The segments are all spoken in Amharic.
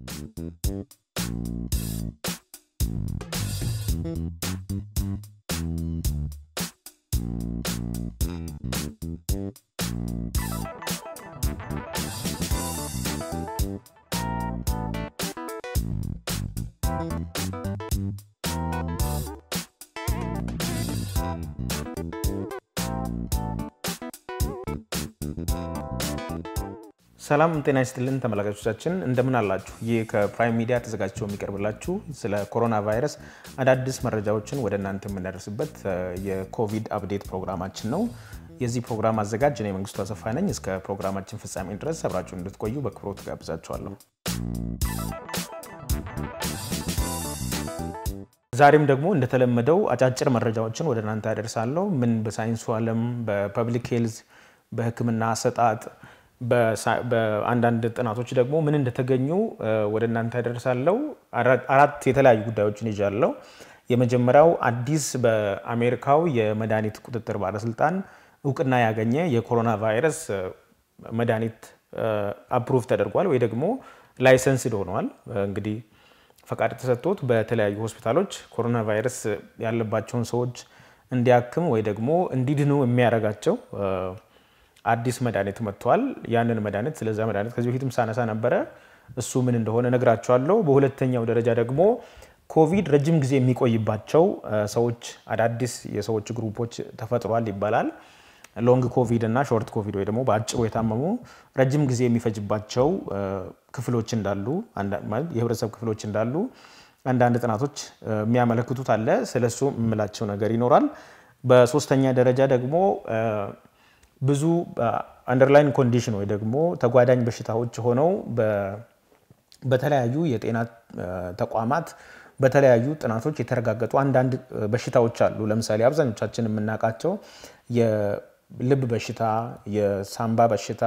ሰላም ጤና ይስጥልን ተመልካቾቻችን፣ እንደምን አላችሁ? ይህ ከፕራይም ሚዲያ ተዘጋጅቶ የሚቀርብላችሁ ስለ ኮሮና ቫይረስ አዳዲስ መረጃዎችን ወደ እናንተ የምናደርስበት የኮቪድ አፕዴት ፕሮግራማችን ነው። የዚህ ፕሮግራም አዘጋጅ እኔ መንግስቱ አሰፋ ነኝ። እስከ ፕሮግራማችን ፍጻሜ ድረስ አብራችሁ እንድትቆዩ በክብሮት ጋብዛችኋለሁ። ዛሬም ደግሞ እንደተለመደው አጫጭር መረጃዎችን ወደ እናንተ ያደርሳለሁ። ምን በሳይንሱ ዓለም፣ በፐብሊክ ሄልዝ፣ በሕክምና አሰጣጥ በአንዳንድ ጥናቶች ደግሞ ምን እንደተገኙ ወደ እናንተ ያደርሳለሁ። አራት የተለያዩ ጉዳዮችን ይዣለሁ። የመጀመሪያው አዲስ በአሜሪካው የመድኃኒት ቁጥጥር ባለስልጣን እውቅና ያገኘ የኮሮና ቫይረስ መድኃኒት አፕሩቭ ተደርጓል ወይ ደግሞ ላይሰንስድ ሆነዋል። እንግዲህ ፈቃድ ተሰጥቶት በተለያዩ ሆስፒታሎች ኮሮና ቫይረስ ያለባቸውን ሰዎች እንዲያክም ወይ ደግሞ እንዲድኑ የሚያደርጋቸው አዲስ መድኃኒት መጥቷል። ያንን መድኃኒት ስለዛ መድኃኒት ከዚህ በፊትም ሳነሳ ነበረ። እሱ ምን እንደሆነ ነግራቸዋለሁ። በሁለተኛው ደረጃ ደግሞ ኮቪድ ረጅም ጊዜ የሚቆይባቸው ሰዎች አዳዲስ የሰዎች ግሩፖች ተፈጥሯል ይባላል። ሎንግ ኮቪድ እና ሾርት ኮቪድ ወይ ደግሞ በአጭሩ የታመሙ ረጅም ጊዜ የሚፈጅባቸው ክፍሎች እንዳሉ የህብረተሰብ ክፍሎች እንዳሉ አንዳንድ ጥናቶች የሚያመለክቱት አለ። ስለሱ የምላቸው ነገር ይኖራል። በሶስተኛ ደረጃ ደግሞ ብዙ አንደርላይን ኮንዲሽን ወይ ደግሞ ተጓዳኝ በሽታዎች ሆነው በተለያዩ የጤና ተቋማት በተለያዩ ጥናቶች የተረጋገጡ አንዳንድ በሽታዎች አሉ። ለምሳሌ አብዛኞቻችን የምናውቃቸው የልብ በሽታ፣ የሳምባ በሽታ፣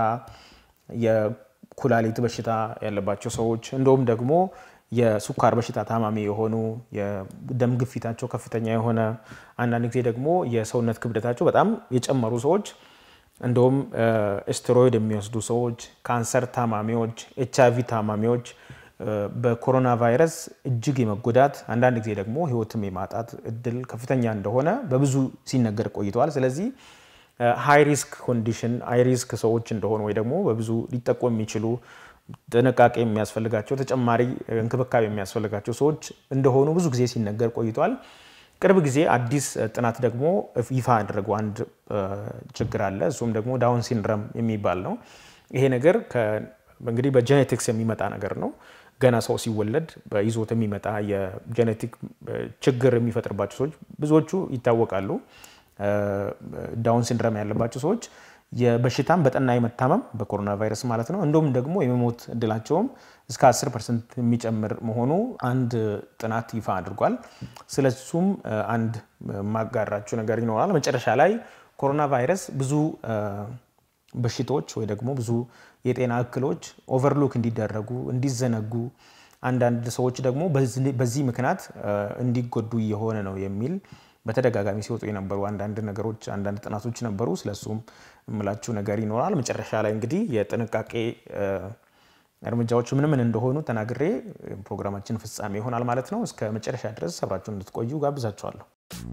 የኩላሊት በሽታ ያለባቸው ሰዎች እንደውም ደግሞ የሱካር በሽታ ታማሚ የሆኑ የደም ግፊታቸው ከፍተኛ የሆነ አንዳንድ ጊዜ ደግሞ የሰውነት ክብደታቸው በጣም የጨመሩ ሰዎች እንደውም ስቴሮይድ የሚወስዱ ሰዎች፣ ካንሰር ታማሚዎች፣ ኤች አይቪ ታማሚዎች በኮሮና ቫይረስ እጅግ የመጎዳት አንዳንድ ጊዜ ደግሞ ሕይወትም የማጣት እድል ከፍተኛ እንደሆነ በብዙ ሲነገር ቆይተዋል። ስለዚህ ሃይ ሪስክ ኮንዲሽን ሃይ ሪስክ ሰዎች እንደሆኑ ወይ ደግሞ በብዙ ሊጠቁ የሚችሉ ጥንቃቄ የሚያስፈልጋቸው ተጨማሪ እንክብካቤ የሚያስፈልጋቸው ሰዎች እንደሆኑ ብዙ ጊዜ ሲነገር ቆይተዋል። ቅርብ ጊዜ አዲስ ጥናት ደግሞ ይፋ ያደረገው አንድ ችግር አለ። እሱም ደግሞ ዳውን ሲንድረም የሚባል ነው። ይሄ ነገር እንግዲህ በጄኔቲክስ የሚመጣ ነገር ነው። ገና ሰው ሲወለድ በይዞት የሚመጣ የጄኔቲክ ችግር የሚፈጥርባቸው ሰዎች ብዙዎቹ ይታወቃሉ። ዳውን ሲንድረም ያለባቸው ሰዎች የበሽታም በጠና የመታመም በኮሮና ቫይረስ ማለት ነው እንዲሁም ደግሞ የመሞት እድላቸውም እስከ 10 ፐርሰንት የሚጨምር መሆኑ አንድ ጥናት ይፋ አድርጓል። ስለሱም አንድ ማጋራችሁ ነገር ይኖራል። መጨረሻ ላይ ኮሮና ቫይረስ ብዙ በሽታዎች ወይ ደግሞ ብዙ የጤና እክሎች ኦቨርሎክ እንዲደረጉ እንዲዘነጉ፣ አንዳንድ ሰዎች ደግሞ በዚህ ምክንያት እንዲጎዱ እየሆነ ነው የሚል በተደጋጋሚ ሲወጡ የነበሩ አንዳንድ ነገሮች አንዳንድ ጥናቶች ነበሩ። ስለሱም የምላችሁ ነገር ይኖራል። መጨረሻ ላይ እንግዲህ የጥንቃቄ እርምጃዎች ምን ምን እንደሆኑ ተናግሬ ፕሮግራማችን ፍጻሜ ይሆናል ማለት ነው። እስከ መጨረሻ ድረስ አብራችሁን እንድትቆዩ ጋብዛችኋለሁ።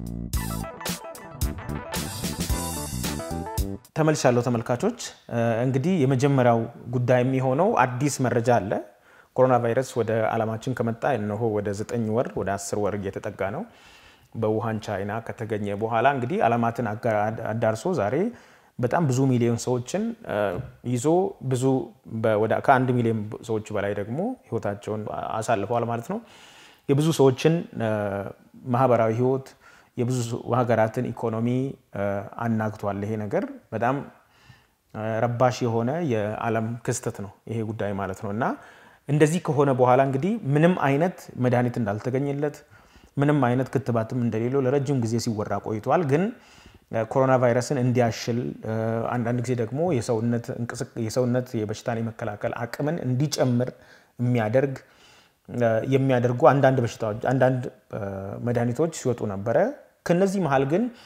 ተመልሻለሁ ተመልካቾች። እንግዲህ የመጀመሪያው ጉዳይ የሚሆነው አዲስ መረጃ አለ። ኮሮና ቫይረስ ወደ ዓለማችን ከመጣ እነሆ ወደ ዘጠኝ ወር ወደ አስር ወር እየተጠጋ ነው። በውሃን ቻይና ከተገኘ በኋላ እንግዲህ ዓለማትን አዳርሶ ዛሬ በጣም ብዙ ሚሊዮን ሰዎችን ይዞ ብዙ ከአንድ ሚሊዮን ሰዎች በላይ ደግሞ ሕይወታቸውን አሳልፈዋል ማለት ነው። የብዙ ሰዎችን ማህበራዊ ሕይወት የብዙ ሀገራትን ኢኮኖሚ አናግቷል። ይሄ ነገር በጣም ረባሽ የሆነ የዓለም ክስተት ነው ይሄ ጉዳይ ማለት ነው እና እንደዚህ ከሆነ በኋላ እንግዲህ ምንም አይነት መድኃኒት እንዳልተገኘለት ምንም አይነት ክትባትም እንደሌለው ለረጅም ጊዜ ሲወራ ቆይቷል። ግን ኮሮና ቫይረስን እንዲያሽል አንዳንድ ጊዜ ደግሞ የሰውነት የበሽታን የመከላከል አቅምን እንዲጨምር የሚያደርግ የሚያደርጉ አንዳንድ በሽታዎች አንዳንድ መድኃኒቶች ሲወጡ ነበረ። ከነዚህ መሀል ግን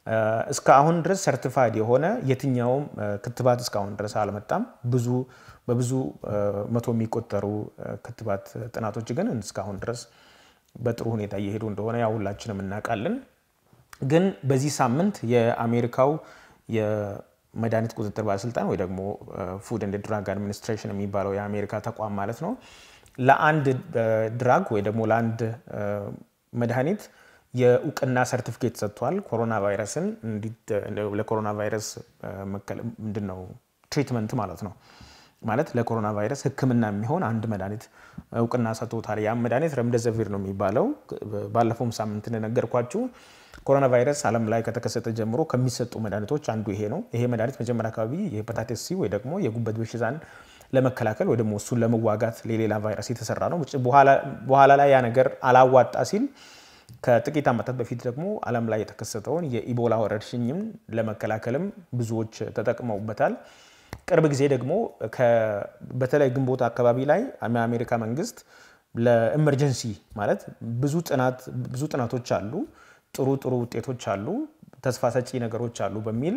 እስካሁን ድረስ ሰርቲፋይድ የሆነ የትኛውም ክትባት እስካሁን ድረስ አልመጣም። ብዙ በብዙ መቶ የሚቆጠሩ ክትባት ጥናቶች ግን እስካሁን ድረስ በጥሩ ሁኔታ እየሄዱ እንደሆነ ያው ሁላችንም እናውቃለን። ግን በዚህ ሳምንት የአሜሪካው የመድኃኒት ቁጥጥር ባለስልጣን ወይ ደግሞ ፉድ ኤንድ ድራግ አድሚኒስትሬሽን የሚባለው የአሜሪካ ተቋም ማለት ነው ለአንድ ድራግ ወይ ደግሞ ለአንድ መድኃኒት የእውቅና ሰርቲፊኬት ሰጥቷል። ኮሮና ቫይረስን ለኮሮና ቫይረስ ምንድን ነው ትሪትመንት ማለት ነው ማለት ለኮሮና ቫይረስ ሕክምና የሚሆን አንድ መድኃኒት እውቅና ሰጥቶታል። ያም መድኃኒት ረምደዘቪር ነው የሚባለው። ባለፈውም ሳምንት እንደነገርኳችሁ ኮሮና ቫይረስ ዓለም ላይ ከተከሰተ ጀምሮ ከሚሰጡ መድኃኒቶች አንዱ ይሄ ነው። ይሄ መድኃኒት መጀመሪያ አካባቢ የሄፓታይተስ ሲ ወይ ደግሞ የጉበት በሽታን ለመከላከል ወይ ደግሞ እሱን ለመዋጋት ለሌላ ቫይረስ የተሰራ ነው። በኋላ ላይ ያ ነገር አላዋጣ ሲል ከጥቂት ዓመታት በፊት ደግሞ ዓለም ላይ የተከሰተውን የኢቦላ ወረርሽኝም ለመከላከልም ብዙዎች ተጠቅመውበታል። ቅርብ ጊዜ ደግሞ በተለይ ግንቦት አካባቢ ላይ የአሜሪካ መንግስት ለኢመርጀንሲ ማለት ብዙ ጥናቶች አሉ፣ ጥሩ ጥሩ ውጤቶች አሉ፣ ተስፋ ሰጪ ነገሮች አሉ በሚል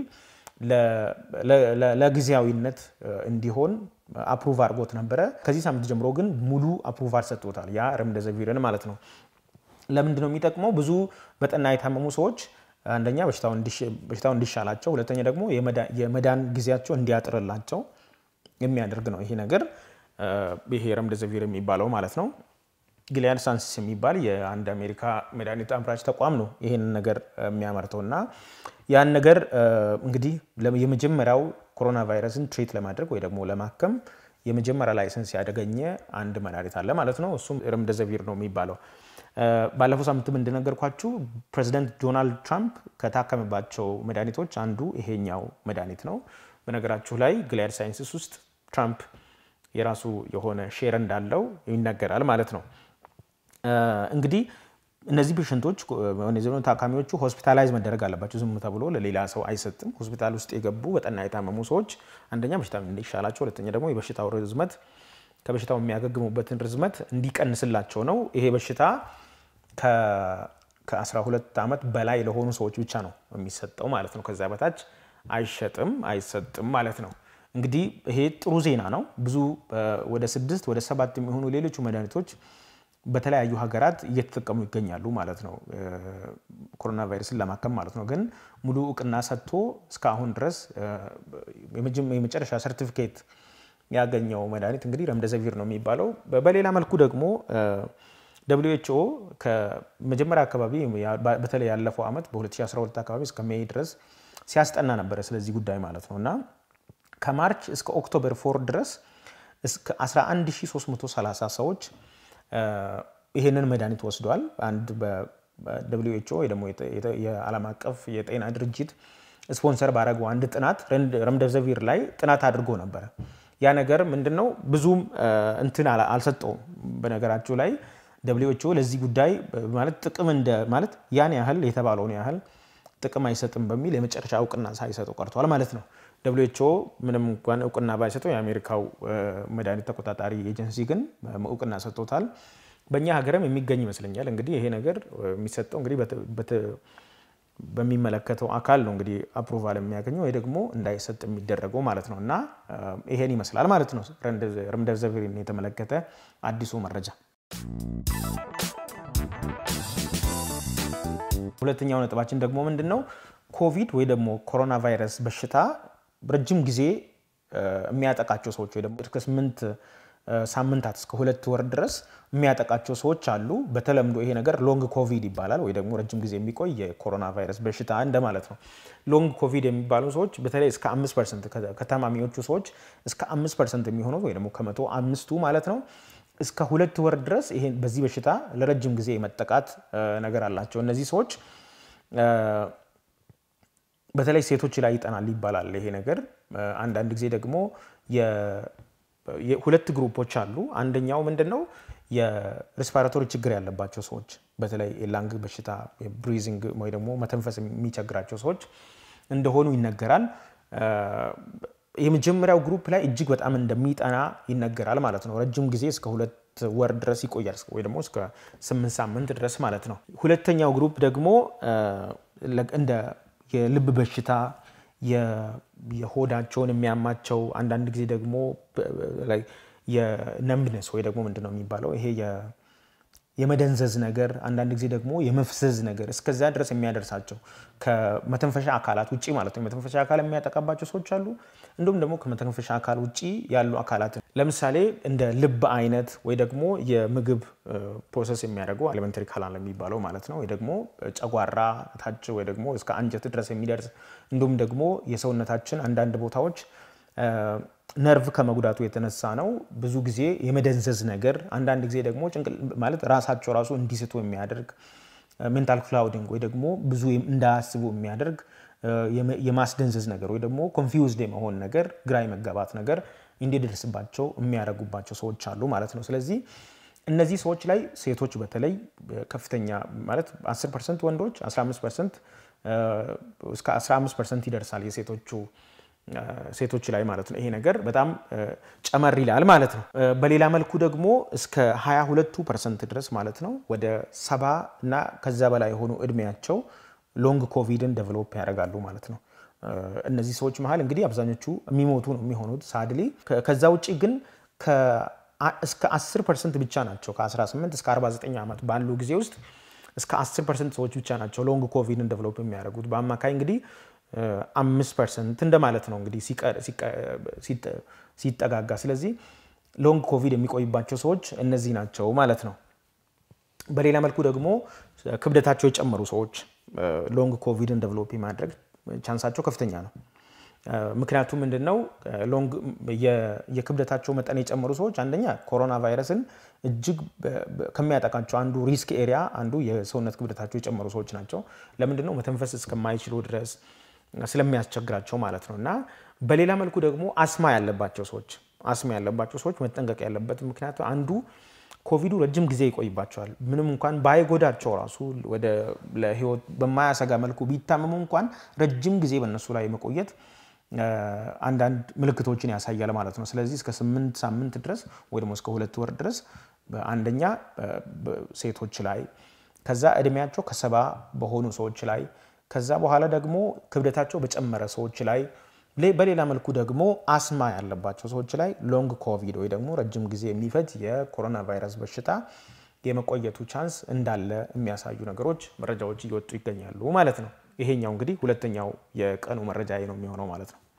ለጊዜያዊነት እንዲሆን አፕሩቭ አድርጎት ነበረ። ከዚህ ሳምንት ጀምሮ ግን ሙሉ አፕሩቫል ሰጥቶታል። ያ ረምደዘቪርን ማለት ነው። ለምንድን ነው የሚጠቅመው? ብዙ በጠና የታመሙ ሰዎች አንደኛ በሽታው እንዲሻላቸው፣ ሁለተኛ ደግሞ የመዳን ጊዜያቸው እንዲያጥርላቸው የሚያደርግ ነው ይሄ ነገር ይሄ ረምደዘቪር የሚባለው ማለት ነው። ጊሊያድ ሳይንስስ የሚባል የአንድ አሜሪካ መድኃኒት አምራች ተቋም ነው ይህን ነገር የሚያመርተው እና ያን ነገር እንግዲህ የመጀመሪያው ኮሮና ቫይረስን ትሪት ለማድረግ ወይ ደግሞ ለማከም የመጀመሪያ ላይሰንስ ያደገኘ አንድ መድኃኒት አለ ማለት ነው። እሱም ረምደዘቪር ነው የሚባለው። ባለፈው ሳምንትም እንደነገርኳችሁ ፕሬዚደንት ዶናልድ ትራምፕ ከታከመባቸው መድኃኒቶች አንዱ ይሄኛው መድኃኒት ነው። በነገራችሁ ላይ ጊሊያድ ሳይንስስ ውስጥ ትራምፕ የራሱ የሆነ ሼር እንዳለው ይነገራል ማለት ነው። እንግዲህ እነዚህ ፔሽንቶች ታካሚዎቹ ሆስፒታላይዝ መደረግ አለባቸው። ዝም ተብሎ ለሌላ ሰው አይሰጥም። ሆስፒታል ውስጥ የገቡ በጠና የታመሙ ሰዎች አንደኛ በሽታ እንዲሻላቸው፣ ሁለተኛ ደግሞ የበሽታው ርዝመት ከበሽታው የሚያገግሙበትን ርዝመት እንዲቀንስላቸው ነው። ይሄ በሽታ ከ12 ዓመት በላይ ለሆኑ ሰዎች ብቻ ነው የሚሰጠው ማለት ነው። ከዛ በታች አይሸጥም፣ አይሰጥም ማለት ነው። እንግዲህ ይሄ ጥሩ ዜና ነው። ብዙ ወደ ስድስት ወደ ሰባት የሚሆኑ ሌሎቹ መድኃኒቶች በተለያዩ ሀገራት እየተጠቀሙ ይገኛሉ ማለት ነው። ኮሮና ቫይረስን ለማከም ማለት ነው። ግን ሙሉ እውቅና ሰጥቶ እስካሁን ድረስ የመጨረሻ ሰርቲፊኬት ያገኘው መድኃኒት እንግዲህ ረምደዘቪር ነው የሚባለው። በሌላ መልኩ ደግሞ ደብሊው ኤች ኦ ከመጀመሪያ አካባቢ በተለይ ያለፈው ዓመት በ2012 አካባቢ እስከ ሜይ ድረስ ሲያስጠና ነበረ ስለዚህ ጉዳይ ማለት ነው እና ከማርች እስከ ኦክቶበር ፎር ድረስ እስከ 11330 ሰዎች ይህንን መድኃኒት ወስዷል። አንድ በደብሊው ኤች ኦ ወይ ደግሞ የዓለም አቀፍ የጤና ድርጅት ስፖንሰር ባደረገው አንድ ጥናት ረምደዘቪር ላይ ጥናት አድርጎ ነበረ። ያ ነገር ምንድን ነው ብዙም እንትን አልሰጠውም። በነገራችሁ ላይ ደብሊው ኤች ኦ ለዚህ ጉዳይ ማለት ጥቅም እንደ ማለት ያን ያህል የተባለውን ያህል ጥቅም አይሰጥም በሚል የመጨረሻ እውቅና ሳይሰጠው ቀርቷል ማለት ነው። ደብሊው ኤች ኦ ምንም እንኳን እውቅና ባይሰጠው የአሜሪካው መድኃኒት ተቆጣጣሪ ኤጀንሲ ግን እውቅና ሰጥቶታል። በእኛ ሀገርም የሚገኝ ይመስለኛል። እንግዲህ ይሄ ነገር የሚሰጠው እንግዲህ በሚመለከተው አካል ነው እንግዲህ አፕሩቫል የሚያገኘው ወይ ደግሞ እንዳይሰጥ የሚደረገው ማለት ነው። እና ይሄን ይመስላል ማለት ነው ረምደዘቪርን የተመለከተ አዲሱ መረጃ። ሁለተኛው ነጥባችን ደግሞ ምንድን ነው? ኮቪድ ወይ ደግሞ ኮሮና ቫይረስ በሽታ ረጅም ጊዜ የሚያጠቃቸው ሰዎች ወይ ደግሞ እስከ ስምንት ሳምንታት እስከ ሁለት ወር ድረስ የሚያጠቃቸው ሰዎች አሉ። በተለምዶ ይሄ ነገር ሎንግ ኮቪድ ይባላል፣ ወይ ደግሞ ረጅም ጊዜ የሚቆይ የኮሮና ቫይረስ በሽታ እንደማለት ነው። ሎንግ ኮቪድ የሚባሉ ሰዎች በተለይ እስከ አምስት ፐርሰንት ከታማሚዎቹ ሰዎች እስከ አምስት ፐርሰንት የሚሆኑት ወይ ደግሞ ከመቶ አምስቱ ማለት ነው እስከ ሁለት ወር ድረስ ይሄ በዚህ በሽታ ለረጅም ጊዜ የመጠቃት ነገር አላቸው። እነዚህ ሰዎች በተለይ ሴቶች ላይ ይጠናል ይባላል ይሄ ነገር። አንዳንድ ጊዜ ደግሞ ሁለት ግሩፖች አሉ። አንደኛው ምንድን ነው የሬስፓራቶሪ ችግር ያለባቸው ሰዎች በተለይ የላንግ በሽታ ብሪዚንግ ወይ ደግሞ መተንፈስ የሚቸግራቸው ሰዎች እንደሆኑ ይነገራል። የመጀመሪያው ግሩፕ ላይ እጅግ በጣም እንደሚጠና ይነገራል ማለት ነው። ረጅም ጊዜ እስከ ሁለት ወር ድረስ ይቆያል ወይ ደግሞ እስከ ስምንት ሳምንት ድረስ ማለት ነው። ሁለተኛው ግሩፕ ደግሞ እንደ የልብ በሽታ፣ የሆዳቸውን የሚያማቸው አንዳንድ ጊዜ ደግሞ የነምብነስ ወይ ደግሞ ምንድን ነው የሚባለው ይሄ የመደንዘዝ ነገር አንዳንድ ጊዜ ደግሞ የመፍዘዝ ነገር እስከዛ ድረስ የሚያደርሳቸው ከመተንፈሻ አካላት ውጭ ማለት ነው። የመተንፈሻ አካል የሚያጠቃባቸው ሰዎች አሉ። እንዲሁም ደግሞ ከመተንፈሻ አካል ውጭ ያሉ አካላት ለምሳሌ እንደ ልብ አይነት ወይ ደግሞ የምግብ ፕሮሰስ የሚያደርጉ አሊመንተሪ ካናል የሚባለው ማለት ነው። ወይ ደግሞ ጨጓራ ታች ወይ ደግሞ እስከ አንጀት ድረስ የሚደርስ እንዲሁም ደግሞ የሰውነታችን አንዳንድ ቦታዎች ነርቭ ከመጉዳቱ የተነሳ ነው ብዙ ጊዜ የመደንዘዝ ነገር፣ አንዳንድ ጊዜ ደግሞ ማለት ራሳቸው ራሱ እንዲስቱ የሚያደርግ ሜንታል ክላውዲንግ ወይ ደግሞ ብዙ እንዳያስቡ የሚያደርግ የማስደንዘዝ ነገር ወይ ደግሞ ኮንፊውዝድ የመሆን ነገር፣ ግራ የመጋባት ነገር እንዲደርስባቸው የሚያደርጉባቸው ሰዎች አሉ ማለት ነው። ስለዚህ እነዚህ ሰዎች ላይ ሴቶች በተለይ ከፍተኛ ማለት 10 ፐርሰንት ወንዶች 15 ፐርሰንት እስከ 15 ፐርሰንት ይደርሳል የሴቶቹ ሴቶች ላይ ማለት ነው። ይሄ ነገር በጣም ጨመር ይላል ማለት ነው። በሌላ መልኩ ደግሞ እስከ 22 ፐርሰንት ድረስ ማለት ነው ወደ ሰባ እና ከዛ በላይ የሆኑ እድሜያቸው ሎንግ ኮቪድን ዴቨሎፕ ያደርጋሉ ማለት ነው። እነዚህ ሰዎች መሀል እንግዲህ አብዛኞቹ የሚሞቱ ነው የሚሆኑት ሳድሊ። ከዛ ውጭ ግን እስከ 10 ፐርሰንት ብቻ ናቸው ከ18 እስከ 49 ዓመት ባሉ ጊዜ ውስጥ እስከ 10 ፐርሰንት ሰዎች ብቻ ናቸው ሎንግ ኮቪድን ዴቨሎፕ የሚያደርጉት በአማካይ እንግዲህ አምስት ፐርሰንት እንደማለት ነው እንግዲህ ሲጠጋጋ። ስለዚህ ሎንግ ኮቪድ የሚቆይባቸው ሰዎች እነዚህ ናቸው ማለት ነው። በሌላ መልኩ ደግሞ ክብደታቸው የጨመሩ ሰዎች ሎንግ ኮቪድን ዴቨሎፕ የማድረግ ቻንሳቸው ከፍተኛ ነው። ምክንያቱም ምንድን ነው የክብደታቸው መጠን የጨመሩ ሰዎች አንደኛ ኮሮና ቫይረስን እጅግ ከሚያጠቃቸው አንዱ ሪስክ ኤሪያ አንዱ የሰውነት ክብደታቸው የጨመሩ ሰዎች ናቸው። ለምንድን ነው መተንፈስ እስከማይችሉ ድረስ ስለሚያስቸግራቸው ማለት ነው። እና በሌላ መልኩ ደግሞ አስማ ያለባቸው ሰዎች አስማ ያለባቸው ሰዎች መጠንቀቅ ያለበት ምክንያቱ አንዱ ኮቪዱ ረጅም ጊዜ ይቆይባቸዋል። ምንም እንኳን ባይጎዳቸው ራሱ ወደ ለህይወት በማያሰጋ መልኩ ቢታመሙ እንኳን ረጅም ጊዜ በእነሱ ላይ መቆየት አንዳንድ ምልክቶችን ያሳያል ማለት ነው። ስለዚህ እስከ ስምንት ሳምንት ድረስ ወይ ደግሞ እስከ ሁለት ወር ድረስ አንደኛ ሴቶች ላይ ከዛ እድሜያቸው ከሰባ በሆኑ ሰዎች ላይ ከዛ በኋላ ደግሞ ክብደታቸው በጨመረ ሰዎች ላይ በሌላ መልኩ ደግሞ አስማ ያለባቸው ሰዎች ላይ ሎንግ ኮቪድ ወይ ደግሞ ረጅም ጊዜ የሚፈጅ የኮሮና ቫይረስ በሽታ የመቆየቱ ቻንስ እንዳለ የሚያሳዩ ነገሮች መረጃዎች እየወጡ ይገኛሉ ማለት ነው። ይሄኛው እንግዲህ ሁለተኛው የቀኑ መረጃ ነው የሚሆነው ማለት ነው።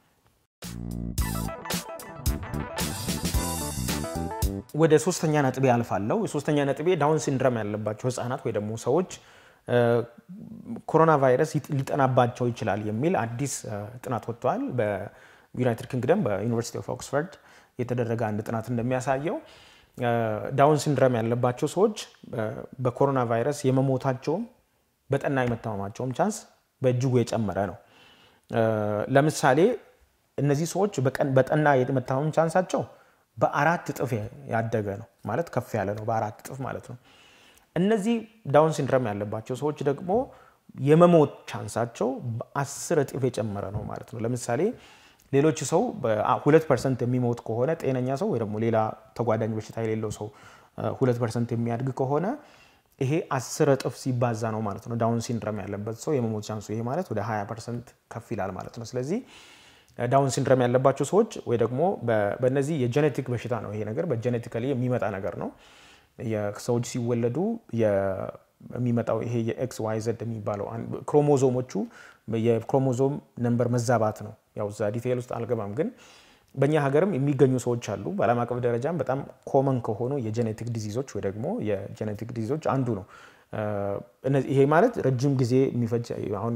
ወደ ሶስተኛ ነጥቤ አልፋለሁ። የሶስተኛ ነጥቤ ዳውን ሲንድረም ያለባቸው ህጻናት ወይ ደግሞ ሰዎች ኮሮና ቫይረስ ሊጠናባቸው ይችላል የሚል አዲስ ጥናት ወጥቷል። በዩናይትድ ኪንግደም በዩኒቨርሲቲ ኦፍ ኦክስፈርድ የተደረገ አንድ ጥናት እንደሚያሳየው ዳውን ሲንድረም ያለባቸው ሰዎች በኮሮና ቫይረስ የመሞታቸውም በጠና የመታመማቸውም ቻንስ በእጅጉ የጨመረ ነው። ለምሳሌ እነዚህ ሰዎች በጠና የመታመም ቻንሳቸው በአራት እጥፍ ያደገ ነው ማለት ከፍ ያለ ነው፣ በአራት እጥፍ ማለት ነው። እነዚህ ዳውን ሲንድረም ያለባቸው ሰዎች ደግሞ የመሞት ቻንሳቸው በአስር እጥፍ የጨመረ ነው ማለት ነው። ለምሳሌ ሌሎች ሰው ሁለት ፐርሰንት የሚሞት ከሆነ ጤነኛ ሰው ወይ ደግሞ ሌላ ተጓዳኝ በሽታ የሌለው ሰው ሁለት ፐርሰንት የሚያድግ ከሆነ ይሄ አስር እጥፍ ሲባዛ ነው ማለት ነው። ዳውን ሲንድረም ያለበት ሰው የመሞት ቻንሱ ይሄ ማለት ወደ 20 ፐርሰንት ከፍ ይላል ማለት ነው። ስለዚህ ዳውን ሲንድረም ያለባቸው ሰዎች ወይ ደግሞ በእነዚህ የጄኔቲክ በሽታ ነው ይሄ ነገር በጄኔቲካሊ የሚመጣ ነገር ነው። ሰዎች ሲወለዱ የሚመጣው ይሄ የኤክስ ዋይ ዘድ የሚባለው ክሮሞዞሞቹ የክሮሞዞም ነንበር መዛባት ነው። ያው እዛ ዲቴይል ውስጥ አልገባም፣ ግን በእኛ ሀገርም የሚገኙ ሰዎች አሉ። በዓለም አቀፍ ደረጃም በጣም ኮመን ከሆኑ የጄኔቲክ ዲዚዞች ወይ ደግሞ የጄኔቲክ ዲዚዞች አንዱ ነው። ይሄ ማለት ረጅም ጊዜ የሚፈጅ አሁን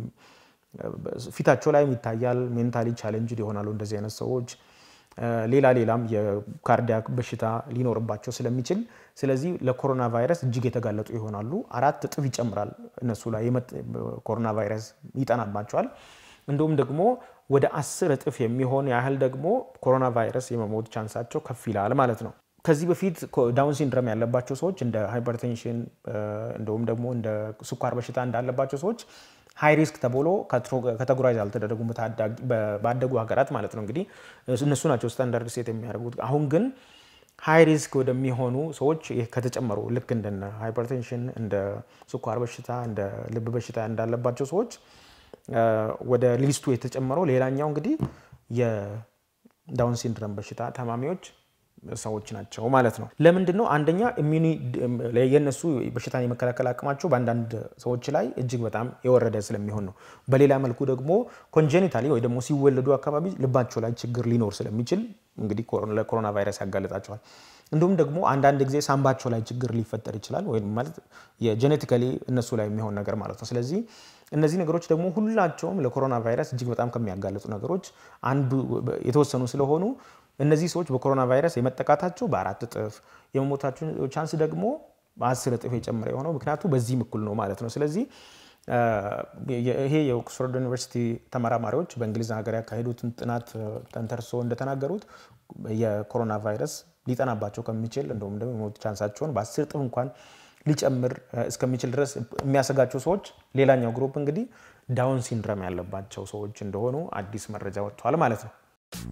ፊታቸው ላይም ይታያል። ሜንታሊ ቻሌንጅድ ይሆናሉ እንደዚህ አይነት ሰዎች። ሌላ ሌላም የካርዲያክ በሽታ ሊኖርባቸው ስለሚችል ስለዚህ ለኮሮና ቫይረስ እጅግ የተጋለጡ ይሆናሉ። አራት እጥፍ ይጨምራል እነሱ ላይ ኮሮና ቫይረስ ይጠናባቸዋል። እንዲሁም ደግሞ ወደ አስር እጥፍ የሚሆን ያህል ደግሞ ኮሮና ቫይረስ የመሞት ቻንሳቸው ከፍ ይላል ማለት ነው። ከዚህ በፊት ዳውን ሲንድረም ያለባቸው ሰዎች እንደ ሃይፐርቴንሽን እንዲሁም ደግሞ እንደ ስኳር በሽታ እንዳለባቸው ሰዎች ሃይ ሪስክ ተብሎ ካቴጎራይዝ አልተደረጉም ባደጉ ሀገራት ማለት ነው። እንግዲህ እነሱ ናቸው ስታንዳርድ ሴት የሚያደርጉት። አሁን ግን ሃይ ሪስክ ወደሚሆኑ ሰዎች ከተጨመሩ ልክ እንደ ሃይፐርቴንሽን፣ እንደ ስኳር በሽታ፣ እንደ ልብ በሽታ እንዳለባቸው ሰዎች ወደ ሊስቱ የተጨመረው ሌላኛው እንግዲህ የዳውን ሲንድረም በሽታ ታማሚዎች ሰዎች ናቸው ማለት ነው። ለምንድን ነው? አንደኛ የእነሱ በሽታን የመከላከል አቅማቸው በአንዳንድ ሰዎች ላይ እጅግ በጣም የወረደ ስለሚሆን ነው። በሌላ መልኩ ደግሞ ኮንጀኒታሊ ወይ ደግሞ ሲወለዱ አካባቢ ልባቸው ላይ ችግር ሊኖር ስለሚችል እንግዲህ ለኮሮና ቫይረስ ያጋልጣቸዋል። እንዲሁም ደግሞ አንዳንድ ጊዜ ሳምባቸው ላይ ችግር ሊፈጠር ይችላል፣ ወይም ማለት የጄኔቲካሊ እነሱ ላይ የሚሆን ነገር ማለት ነው። ስለዚህ እነዚህ ነገሮች ደግሞ ሁላቸውም ለኮሮና ቫይረስ እጅግ በጣም ከሚያጋልጡ ነገሮች አንዱ የተወሰኑ ስለሆኑ እነዚህ ሰዎች በኮሮና ቫይረስ የመጠቃታቸው በአራት እጥፍ የመሞታቸው ቻንስ ደግሞ በአስር እጥፍ የጨመረ የሆነው ምክንያቱ በዚህም እኩል ነው ማለት ነው። ስለዚህ ይሄ የኦክስፎርድ ዩኒቨርሲቲ ተመራማሪዎች በእንግሊዝ ሀገር ያካሄዱትን ጥናት ተንተርሶ እንደተናገሩት የኮሮና ቫይረስ ሊጠናባቸው ከሚችል እንደውም ደግሞ የሞት ቻንሳቸውን በአስር እጥፍ እንኳን ሊጨምር እስከሚችል ድረስ የሚያሰጋቸው ሰዎች ሌላኛው ግሩፕ እንግዲህ ዳውን ሲንድረም ያለባቸው ሰዎች እንደሆኑ አዲስ መረጃ ወጥቷል ማለት ነው።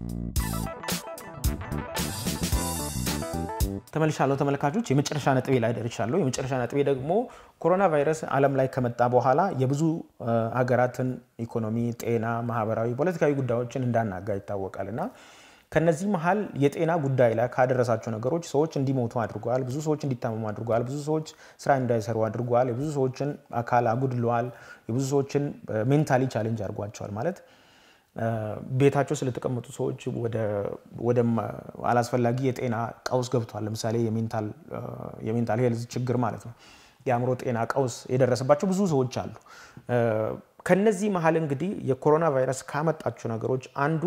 ተመልሻለሁ ተመልካቾች፣ የመጨረሻ ነጥቤ ላይ ደርሻለሁ። የመጨረሻ ነጥቤ ደግሞ ኮሮና ቫይረስ ዓለም ላይ ከመጣ በኋላ የብዙ ሀገራትን ኢኮኖሚ፣ ጤና፣ ማህበራዊ፣ ፖለቲካዊ ጉዳዮችን እንዳናጋ ይታወቃል እና ከነዚህ መሀል የጤና ጉዳይ ላይ ካደረሳቸው ነገሮች ሰዎች እንዲሞቱ አድርጓል። ብዙ ሰዎች እንዲታመሙ አድርጓል። ብዙ ሰዎች ስራ እንዳይሰሩ አድርጓል። የብዙ ሰዎችን አካል አጉድለዋል። የብዙ ሰዎችን ሜንታሊ ቻሌንጅ አድርጓቸዋል ማለት ቤታቸው ስለተቀመጡ ሰዎች ወደ አላስፈላጊ የጤና ቀውስ ገብቷል። ለምሳሌ የሜንታል ሄልዝ ችግር ማለት ነው። የአእምሮ ጤና ቀውስ የደረሰባቸው ብዙ ሰዎች አሉ። ከነዚህ መሀል እንግዲህ የኮሮና ቫይረስ ካመጣቸው ነገሮች አንዱ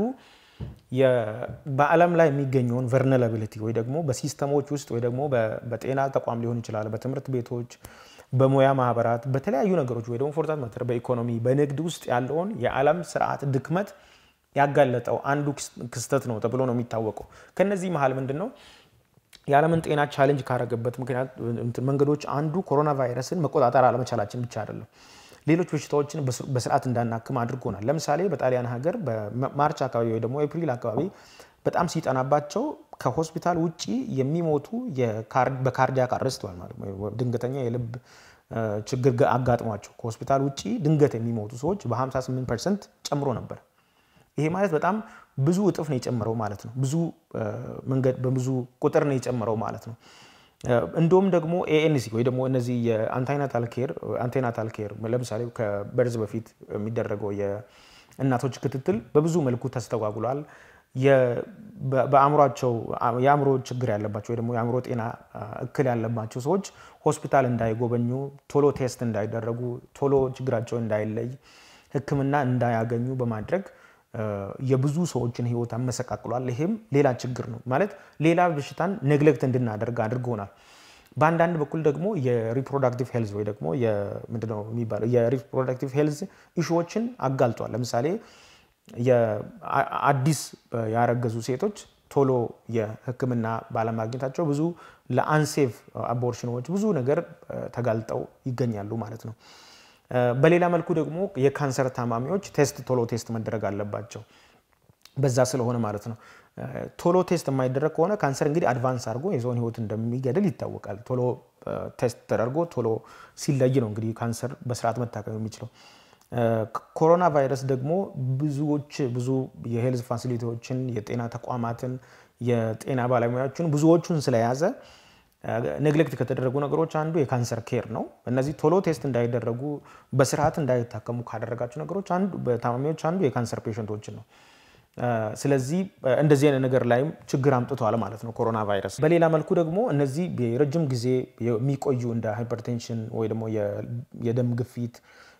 በዓለም ላይ የሚገኘውን ቨርነላቢሊቲ ወይ ደግሞ በሲስተሞች ውስጥ ወይ ደግሞ በጤና ተቋም ሊሆን ይችላል፣ በትምህርት ቤቶች፣ በሙያ ማህበራት፣ በተለያዩ ነገሮች ወይ ደግሞ ፎርዛት ማተር በኢኮኖሚ በንግድ ውስጥ ያለውን የዓለም ስርዓት ድክመት ያጋለጠው አንዱ ክስተት ነው ተብሎ ነው የሚታወቀው። ከነዚህ መሀል ምንድን ነው የዓለምን ጤና ቻሌንጅ ካረገበት ምክንያት መንገዶች አንዱ ኮሮና ቫይረስን መቆጣጠር አለመቻላችን ብቻ አይደለም ሌሎች በሽታዎችን በስርዓት እንዳናክም አድርጎናል። ለምሳሌ በጣሊያን ሀገር በማርች አካባቢ ወይ ደግሞ ኤፕሪል አካባቢ በጣም ሲጠናባቸው ከሆስፒታል ውጭ የሚሞቱ በካርዲያክ አረስት ማለት ድንገተኛ የልብ ችግር አጋጥሟቸው ከሆስፒታል ውጭ ድንገት የሚሞቱ ሰዎች በ58 ፐርሰንት ጨምሮ ነበር። ይሄ ማለት በጣም ብዙ እጥፍ ነው የጨመረው ማለት ነው። ብዙ መንገድ በብዙ ቁጥር ነው የጨመረው ማለት ነው። እንዲሁም ደግሞ ኤኤንሲ ወይ ደግሞ እነዚህ የአንታይናታል ኬር አንቴናታል ኬር ለምሳሌ ከበርዝ በፊት የሚደረገው የእናቶች ክትትል በብዙ መልኩ ተስተጓጉሏል። በአእምሯቸው የአእምሮ ችግር ያለባቸው ወይ ደግሞ የአእምሮ ጤና እክል ያለባቸው ሰዎች ሆስፒታል እንዳይጎበኙ፣ ቶሎ ቴስት እንዳይደረጉ፣ ቶሎ ችግራቸው እንዳይለይ፣ ሕክምና እንዳያገኙ በማድረግ የብዙ ሰዎችን ህይወት አመሰቃቅሏል። ይሄም ሌላ ችግር ነው ማለት ሌላ በሽታን ኔግሌክት እንድናደርግ አድርጎናል። በአንዳንድ በኩል ደግሞ የሪፕሮዳክቲቭ ሄልዝ ወይ ደግሞ ምንድነው የሚባለው የሪፕሮዳክቲቭ ሄልዝ ኢሹዎችን አጋልጧል። ለምሳሌ አዲስ ያረገዙ ሴቶች ቶሎ የህክምና ባለማግኘታቸው ብዙ ለአንሴፍ አቦርሽኖች ብዙ ነገር ተጋልጠው ይገኛሉ ማለት ነው። በሌላ መልኩ ደግሞ የካንሰር ታማሚዎች ቴስት ቶሎ ቴስት መደረግ አለባቸው። በዛ ስለሆነ ማለት ነው። ቶሎ ቴስት የማይደረግ ከሆነ ካንሰር እንግዲህ አድቫንስ አድርጎ የሰውን ህይወት እንደሚገድል ይታወቃል። ቶሎ ቴስት ተደርጎ ቶሎ ሲለይ ነው እንግዲህ ካንሰር በስርዓት መታከም የሚችለው። ኮሮና ቫይረስ ደግሞ ብዙዎች ብዙ የሄልዝ ፋሲሊቲዎችን የጤና ተቋማትን የጤና ባለሙያዎችን ብዙዎቹን ስለያዘ ኔግሌክት ከተደረጉ ነገሮች አንዱ የካንሰር ኬር ነው። እነዚህ ቶሎ ቴስት እንዳይደረጉ በስርዓት እንዳይታከሙ ካደረጋቸው ነገሮች አንዱ በታማሚዎች አንዱ የካንሰር ፔሸንቶችን ነው። ስለዚህ እንደዚህ አይነት ነገር ላይም ችግር አምጥተዋል ማለት ነው ኮሮና ቫይረስ። በሌላ መልኩ ደግሞ እነዚህ የረጅም ጊዜ የሚቆዩ እንደ ሃይፐርቴንሽን ወይ ደግሞ የደም ግፊት፣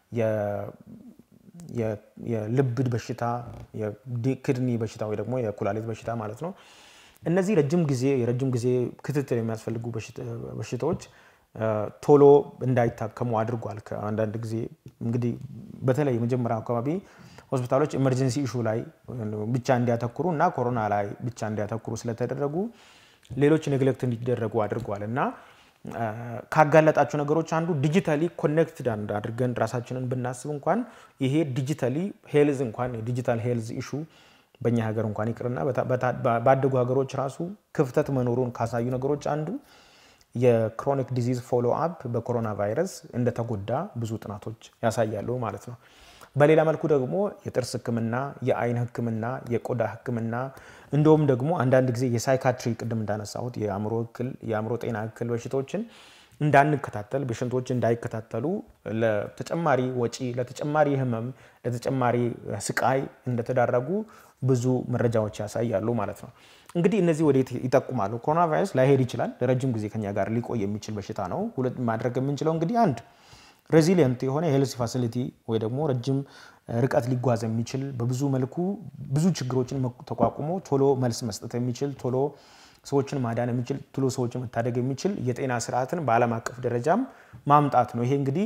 የልብ በሽታ፣ የክድኒ በሽታ ወይ ደግሞ የኩላሊት በሽታ ማለት ነው እነዚህ ረጅም ጊዜ የረጅም ጊዜ ክትትል የሚያስፈልጉ በሽታዎች ቶሎ እንዳይታከሙ አድርጓል። ከአንዳንድ ጊዜ እንግዲህ በተለይ የመጀመሪያው አካባቢ ሆስፒታሎች ኤመርጀንሲ ኢሹ ላይ ብቻ እንዲያተኩሩ እና ኮሮና ላይ ብቻ እንዲያተኩሩ ስለተደረጉ ሌሎች ኔግሌክት እንዲደረጉ አድርጓል እና ካጋለጣቸው ነገሮች አንዱ ዲጂታሊ ኮኔክትድ አድርገን ራሳችንን ብናስብ እንኳን ይሄ ዲጂታሊ ሄልዝ እንኳን የዲጂታል ሄልዝ ኢሹ በእኛ ሀገር እንኳን ይቅርና ባደጉ ሀገሮች ራሱ ክፍተት መኖሩን ካሳዩ ነገሮች አንዱ የክሮኒክ ዲዚዝ ፎሎ አፕ በኮሮና ቫይረስ እንደተጎዳ ብዙ ጥናቶች ያሳያሉ ማለት ነው። በሌላ መልኩ ደግሞ የጥርስ ሕክምና፣ የአይን ሕክምና፣ የቆዳ ሕክምና እንዲሁም ደግሞ አንዳንድ ጊዜ የሳይካትሪ ቅድም እንዳነሳሁት የአእምሮ እክል የአእምሮ ጤና እክል በሽታዎችን እንዳንከታተል ፔሸንቶች እንዳይከታተሉ ለተጨማሪ ወጪ፣ ለተጨማሪ ህመም፣ ለተጨማሪ ስቃይ እንደተዳረጉ ብዙ መረጃዎች ያሳያሉ ማለት ነው። እንግዲህ እነዚህ ወዴት ይጠቁማሉ? ኮሮና ቫይረስ ላይሄድ ይችላል። ለረጅም ጊዜ ከኛ ጋር ሊቆይ የሚችል በሽታ ነው። ሁለት ማድረግ የምንችለው እንግዲህ አንድ ሬዚሊየንት የሆነ የሄልስ ፋሲሊቲ ወይ ደግሞ ረጅም ርቀት ሊጓዝ የሚችል በብዙ መልኩ ብዙ ችግሮችን ተቋቁሞ ቶሎ መልስ መስጠት የሚችል ቶሎ ሰዎችን ማዳን የሚችል ቶሎ ሰዎችን መታደግ የሚችል የጤና ስርዓትን በዓለም አቀፍ ደረጃም ማምጣት ነው። ይሄ እንግዲህ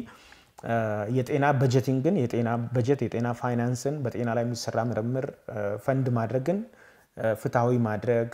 የጤና በጀቲንግን የጤና በጀት የጤና ፋይናንስን በጤና ላይ የሚሰራ ምርምር ፈንድ ማድረግን ፍትሐዊ ማድረግ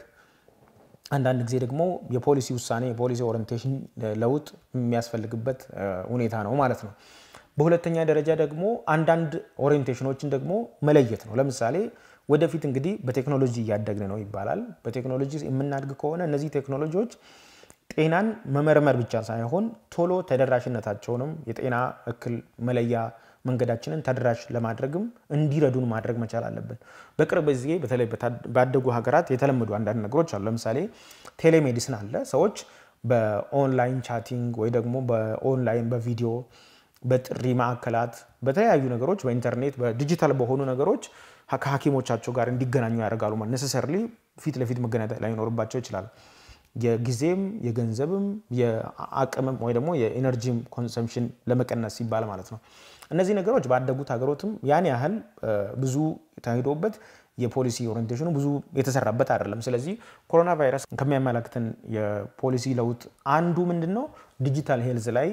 አንዳንድ ጊዜ ደግሞ የፖሊሲ ውሳኔ የፖሊሲ ኦሪንቴሽን ለውጥ የሚያስፈልግበት ሁኔታ ነው ማለት ነው። በሁለተኛ ደረጃ ደግሞ አንዳንድ ኦሪንቴሽኖችን ደግሞ መለየት ነው። ለምሳሌ ወደፊት እንግዲህ በቴክኖሎጂ እያደግን ነው ይባላል። በቴክኖሎጂ የምናድግ ከሆነ እነዚህ ቴክኖሎጂዎች ጤናን መመርመር ብቻ ሳይሆን ቶሎ ተደራሽነታቸውንም የጤና እክል መለያ መንገዳችንን ተደራሽ ለማድረግም እንዲረዱን ማድረግ መቻል አለብን። በቅርብ ጊዜ በተለይ ባደጉ ሀገራት የተለመዱ አንዳንድ ነገሮች አሉ። ለምሳሌ ቴሌሜዲስን አለ። ሰዎች በኦንላይን ቻቲንግ ወይ ደግሞ በኦንላይን በቪዲዮ በጥሪ ማዕከላት በተለያዩ ነገሮች በኢንተርኔት በዲጂታል በሆኑ ነገሮች ከሐኪሞቻቸው ጋር እንዲገናኙ ያደርጋሉ። ማለት ነሰሰርሊ ፊት ለፊት መገናኘት ላይኖርባቸው ይችላል። የጊዜም የገንዘብም የአቅምም ወይ ደግሞ የኢነርጂም ኮንሰምሽን ለመቀነስ ሲባል ማለት ነው። እነዚህ ነገሮች ባደጉት ሀገሮትም ያን ያህል ብዙ ተሄዶበት የፖሊሲ ኦሪንቴሽኑ ብዙ የተሰራበት አይደለም። ስለዚህ ኮሮና ቫይረስ ከሚያመላክተን የፖሊሲ ለውጥ አንዱ ምንድን ነው? ዲጂታል ሄልዝ ላይ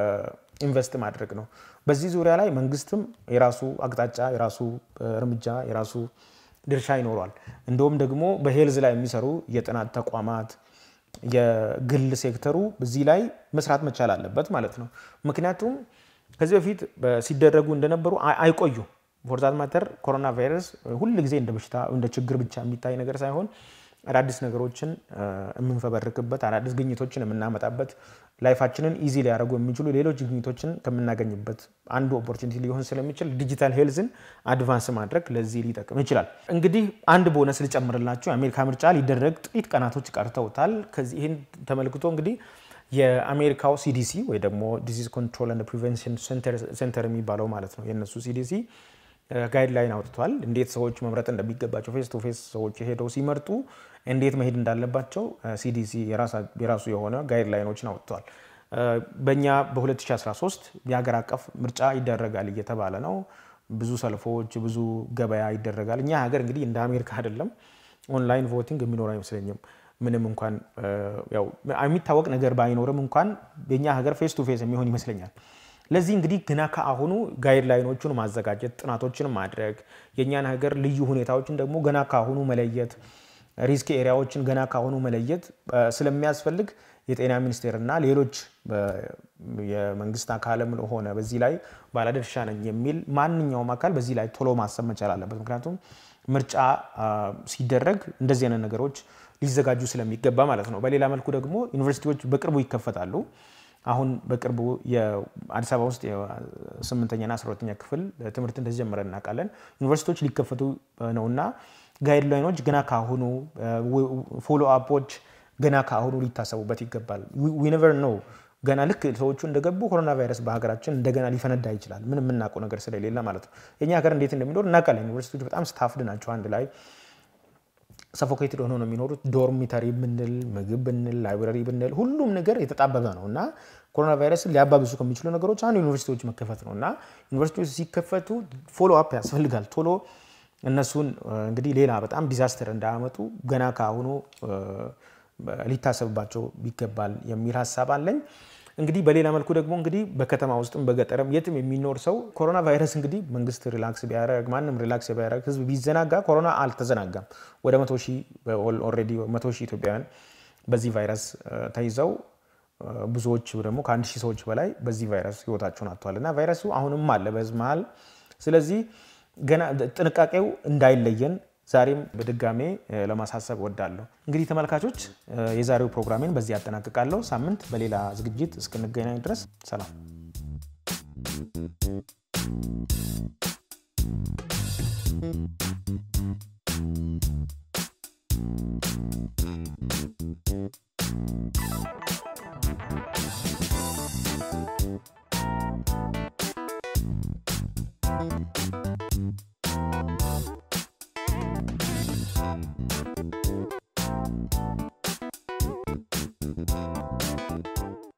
ኢንቨስት ማድረግ ነው። በዚህ ዙሪያ ላይ መንግስትም የራሱ አቅጣጫ፣ የራሱ እርምጃ፣ የራሱ ድርሻ ይኖሯል። እንደውም ደግሞ በሄልዝ ላይ የሚሰሩ የጥናት ተቋማት የግል ሴክተሩ እዚህ ላይ መስራት መቻል አለበት ማለት ነው። ምክንያቱም ከዚህ በፊት ሲደረጉ እንደነበሩ አይቆዩም። ፎርዛት ማተር ኮሮና ቫይረስ ሁል ጊዜ እንደ በሽታ እንደ ችግር ብቻ የሚታይ ነገር ሳይሆን አዳዲስ ነገሮችን የምንፈበርክበት አዳዲስ ግኝቶችን የምናመጣበት ላይፋችንን ኢዚ ሊያደርጉ የሚችሉ ሌሎች ግኝቶችን ከምናገኝበት አንዱ ኦፖርቹኒቲ ሊሆን ስለሚችል ዲጂታል ሄልዝን አድቫንስ ማድረግ ለዚህ ሊጠቅም ይችላል። እንግዲህ አንድ ቦነስ ልጨምርላችሁ። የአሜሪካ ምርጫ ሊደረግ ጥቂት ቀናቶች ቀርተውታል። ከዚህ ይህን ተመልክቶ እንግዲህ የአሜሪካው ሲዲሲ ወይ ደግሞ ዲዚዝ ኮንትሮል ኤንድ ፕሪቨንሽን ሴንተር የሚባለው ማለት ነው የእነሱ ሲዲሲ ጋይድላይን አውጥቷል። እንዴት ሰዎች መምረጥ እንደሚገባቸው ፌስ ቱ ፌስ ሰዎች ሄደው ሲመርጡ እንዴት መሄድ እንዳለባቸው ሲዲሲ የራሱ የሆነ ጋይድላይኖችን አውጥቷል። በእኛ በ2013 የሀገር አቀፍ ምርጫ ይደረጋል እየተባለ ነው። ብዙ ሰልፎች፣ ብዙ ገበያ ይደረጋል። እኛ ሀገር እንግዲህ እንደ አሜሪካ አይደለም። ኦንላይን ቮቲንግ የሚኖር አይመስለኝም። ምንም እንኳን ያው የሚታወቅ ነገር ባይኖርም እንኳን የኛ ሀገር ፌስ ቱ ፌስ የሚሆን ይመስለኛል። ለዚህ እንግዲህ ገና ከአሁኑ ጋይድላይኖቹን ማዘጋጀት፣ ጥናቶችን ማድረግ፣ የእኛን ሀገር ልዩ ሁኔታዎችን ደግሞ ገና ከአሁኑ መለየት፣ ሪስክ ኤሪያዎችን ገና ከአሁኑ መለየት ስለሚያስፈልግ የጤና ሚኒስቴርና ሌሎች የመንግስት አካልም ሆነ በዚህ ላይ ባለድርሻ ነኝ የሚል ማንኛውም አካል በዚህ ላይ ቶሎ ማሰብ መቻል አለበት። ምክንያቱም ምርጫ ሲደረግ እንደዚህ አይነት ነገሮች ሊዘጋጁ ስለሚገባ ማለት ነው። በሌላ መልኩ ደግሞ ዩኒቨርሲቲዎች በቅርቡ ይከፈታሉ። አሁን በቅርቡ የአዲስ አበባ ውስጥ የስምንተኛና አስራ ሁለተኛ ክፍል ትምህርት እንደጀመረ እናውቃለን። ዩኒቨርሲቲዎች ሊከፈቱ ነውና ጋይድላይኖች ገና ካሁኑ ፎሎ አፖች ገና ከአሁኑ ሊታሰቡበት ይገባል። ዊነቨር ነው ገና ልክ ሰዎቹ እንደገቡ ኮሮና ቫይረስ በሀገራችን እንደገና ሊፈነዳ ይችላል። ምንም የምናውቀው ነገር ስለሌለ ማለት ነው። የኛ ሀገር እንዴት እንደሚኖር እናውቃለን። ዩኒቨርሲቲዎች በጣም ስታፍድ ናቸው። አንድ ላይ ሰፎኬትድ ሆኖ ነው የሚኖሩት። ዶርሚተሪ ብንል፣ ምግብ ብንል፣ ላይብረሪ ብንል ሁሉም ነገር የተጣበበ ነው እና ኮሮና ቫይረስን ሊያባብሱ ከሚችሉ ነገሮች አንዱ ዩኒቨርሲቲዎች መከፈት ነው እና ዩኒቨርሲቲዎች ሲከፈቱ ፎሎ አፕ ያስፈልጋል። ቶሎ እነሱን እንግዲህ ሌላ በጣም ዲዛስተር እንዳያመጡ ገና ከአሁኑ ሊታሰብባቸው ይገባል የሚል ሀሳብ አለኝ። እንግዲህ በሌላ መልኩ ደግሞ እንግዲህ በከተማ ውስጥም በገጠርም የትም የሚኖር ሰው ኮሮና ቫይረስ እንግዲህ መንግስት ሪላክስ ቢያደርግ ማንም ሪላክስ ቢያደርግ ህዝብ ቢዘናጋ ኮሮና አልተዘናጋም። ወደ መቶ ሺህ ኦልሬዲ መቶ ሺህ ኢትዮጵያውያን በዚህ ቫይረስ ተይዘው ብዙዎች ደግሞ ከአንድ ሺህ ሰዎች በላይ በዚህ ቫይረስ ህይወታቸውን አጥተዋል እና ቫይረሱ አሁንም አለ በህዝብ መሀል። ስለዚህ ገና ጥንቃቄው እንዳይለየን ዛሬም በድጋሜ ለማሳሰብ እወዳለሁ። እንግዲህ ተመልካቾች የዛሬው ፕሮግራሜን በዚህ ያጠናቅቃለሁ። ሳምንት በሌላ ዝግጅት እስክንገናኝ ድረስ ሰላም። ነው።